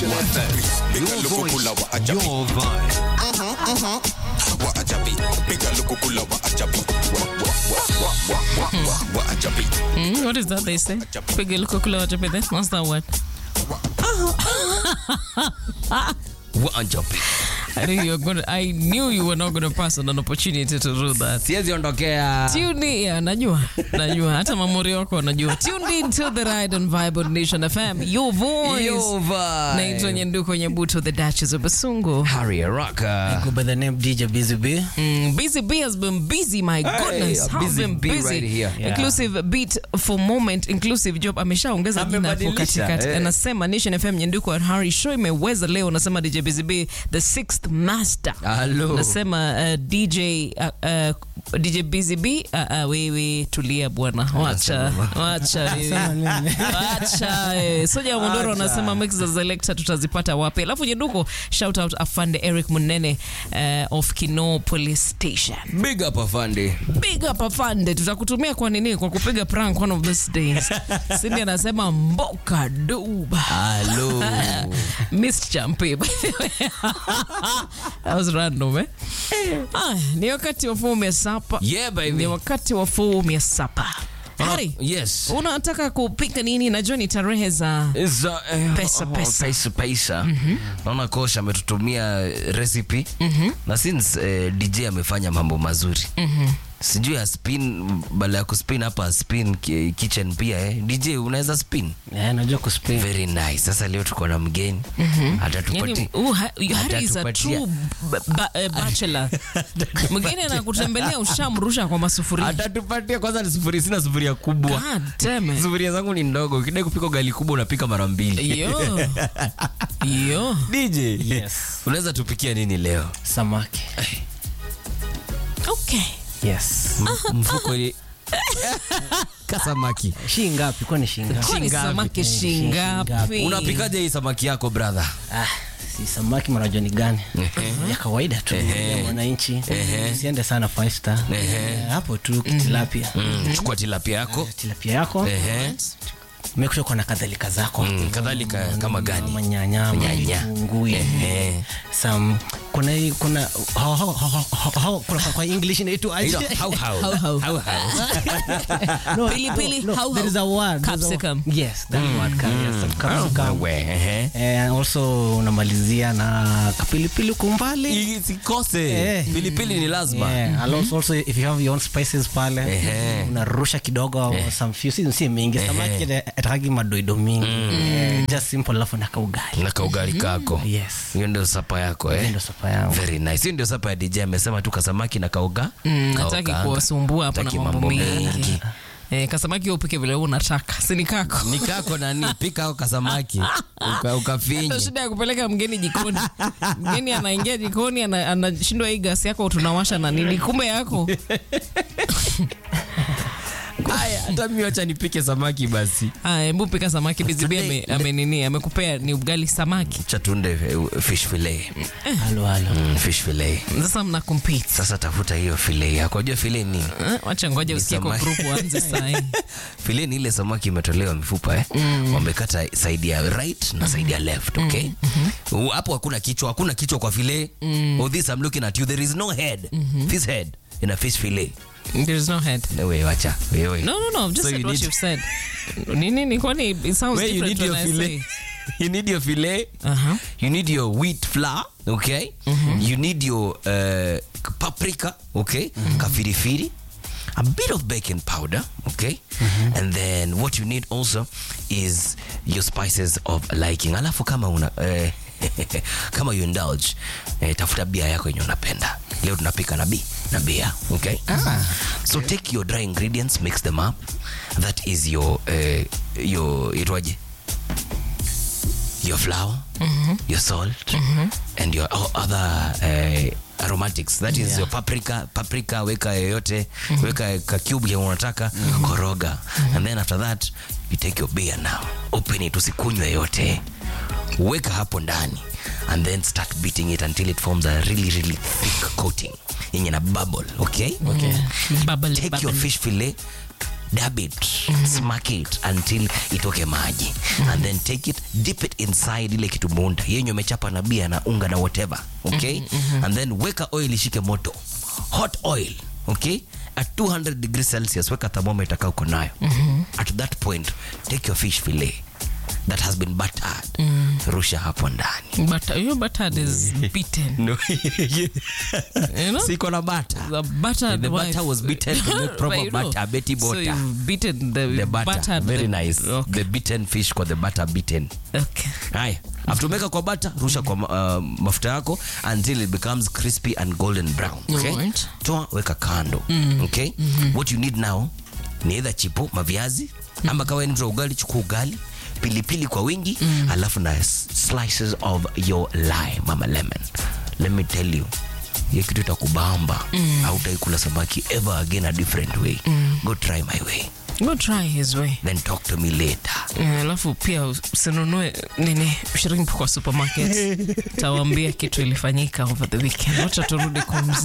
FM. Your voice, your vibe. Waajabi, piga lukukula waajabi. Wa- wa- wa- wa- wa- wa- waajabi. Mm, what is that they say? Piga lukukula wajapete. What's that word? Waajabi. I knew you were going to, I knew you were not going to pass on an opportunity to do that. Siwezi ondokea. Tune in, yeah, najua najua hata mamori wako wanajua tune in to the ride on Vibe on Nation FM your voice Your vibe. naitwa Nyenduko Nyebuto the Duchess of Basungu Harry Araka. Go by the name DJ Busy B. Mm, busy B has been busy my goodness a How busy been bee busy right here. Yeah. inclusive beat for moment inclusive job ameshaongeza jina hapo Amebadilisha, katikati eh. anasema Nation FM Nyenduko and Harry show imeweza leo nasema DJ Busy B the sixth master Hello. nasema uh, DJ uh, uh, DJ Busy B uh, uh, wewe tulia bwana wacha wacha wewe. wacha eh. Soja Mondoro anasema mix za selector tutazipata wapi alafu Nyenduko shout out afande Eric Munene uh, of Kino Police Station Big up afande. big up afande tutakutumia kwa nini kwa kupiga prank one of these days Cindy anasema mboka duba Hello. Missed champe by the way. That was random eh? Ah, ni wakati wa fomu ya sapa Yeah, baby. ni wakati wa fomu ya sapa Hari, Yes. unataka kupika nini najua ni tarehe za Is, uh, eh, Pesa, oh, pesa. pesa, pesa. Naona Kosh ametutumia recipe na since eh, DJ amefanya mambo mazuri sijui ya spin bala ya kuspin hapa spin ki- kitchen pia eh. DJ unaweza spin Yeah, najua kuspin. very nice. Sasa leo tuko na mgeni atatupatia yani, uh, ha- Hari is a Atatupatia. true ba- ba- eh, bachelor mgeni anakutembelea ushamrusha kwa masufuria atatupatia kwanza ni sufuria, sina sufuria kubwa God damn it. sufuria zangu ni ndogo, ukidai kupika ugali kubwa unapika mara mbili. Yo. Yo. DJ, Yes. unaweza tupikia nini leo? Samaki. Okay. Yes. Mfuko ni kasamaki. Shi ngapi? Kwani shi ngapi? Kwani Shingapi? samaki Eh, shingapi? shingapi? Unapikaje hii samaki yako brother? Ah, si samaki mnajua ni gani? ya kawaida tu ya mwananchi. Siende sana five star. Eh, Hapo tu tilapia. Mm, chukua tilapia yako. Tilapia yako. Ehe. Make sure kuna kadhalika zako. Mm, kadhalika kama gani? Manyanya, Nyanya. vitunguu, Ehe. some kuna hii- kuna how- how- how- how- how- kuna- kwa English inaitwa aje? Hilo, hau hau. Hau hau. Hau hau. No, Pilipili, no, no, how- there is a word. there's a- Capsicum. Yes, that word. ca- yes, some capsicum. Wewe, ehe. Eh, also unamalizia na kapilipili kumbali Isikose. Eh. Pilipili ni lazima. Yeah, and also, also if you have your own spices pale Ehe. unarusha kidogo some few si, si mingi samaki atakagi madoido mingi Eh, just simple alafu na kaugali Na kaugali kako. yes Hiyo ndio sapa yako hiyo eh. ndio sapa yangu Very nice. Hiyo ndio sapa ya DJ amesema tu kasamaki na kauga. Mm, nataki Kaokanga. kuwasumbua hapa na Hataki mambo mengi Eh, kasamaki upike vile wewe unataka sini kako Ni kako nani? Pika au kasamaki. Uka, Ndio ukafinye. shida ya kupeleka mgeni jikoni mgeni anaingia jikoni ana- anashindwa hii gasi yako tunawasha na nini kumbe yako Haya, hata mimi wacha nipike samaki basi. Aya, hebu pika samaki bizibi ame, ame nini amekupea ni ugali samaki Chatunde eh, fish fillet. halo halo Mm, fish fillet. sasa mna compete Sasa tafuta hiyo fillet yako. Unajua fillet ni Eh, wacha ngoja Ni usikie kwa samaki. group uanze saa hii fillet ni ile samaki imetolewa mifupa eh. Wamekata side ya right na side ya left, okay? Uh, Hapo hakuna kichwa, hakuna kichwa kwa fillet. Oh, this I'm looking at you. There is no head. Fish head in a fish fillet. there is no head No way, wacha. Wewe. no no no I've just So said you what need- you've said nini ni kwani it sounds Where you different need your when I fillet. say You need your fillet. uh-huh You need your wheat flour, okay? You need your uh, paprika, okay? Kafirifiri. A bit of baking powder, okay? And then what you need also is your spices of liking. Alafu kama una eh, kama you indulge eh, tafuta bia yako yenye unapenda. Leo tunapika na bi na bia, okay? So take your dry ingredients, mix them up. That is your uh, your itwaje? your flour, your salt, and your o- other uh, aromatics. That is your paprika, paprika weka yoyote, weka ka cube ya unataka, koroga. And then after that, you take your beer now. Open it, usikunywe yote. Weka hapo ndani and then start beating it until it forms a really really thick coating yenye na bubble, okay? Okay. Bubble, Take your bubble. fish fillet, dab it smack it until itoke maji and then take it dip it inside ile kitu munda yenye umechapa na bia na unga na whatever okay and then weka oil ishike moto hot oil okay at 200 degrees celsius weka thermometer kaa uko nayo at that point take your fish fillet that has been buttered rusha hapo ndani But your butter is beaten. no. You know? siko na butter The butter, The butter was beaten to make proper But you know, butter, Betty So butter. you've beaten the, the butter buttered very the- nice Okay. the beaten fish kwa the butter beaten okay. haya after umeka kwa bata rusha kwa uh, mafuta yako until it becomes crispy and golden brown okay? Alright. toa weka kando okay? what you need now ni either chipo maviazi ama kawa ni mtu wa ugali chukua ugali pilipili kwa wingi alafu na s- slices of your lime mama lemon let me tell you hiyo kitu itakubamba mm. hautaikula samaki ever again a different way go try my way Go try his way. then talk to me later Eh, alafu pia usinunue nini shrimp kwa supermarket tawambia kitu ilifanyika over the weekend wacha turudi kwa mziki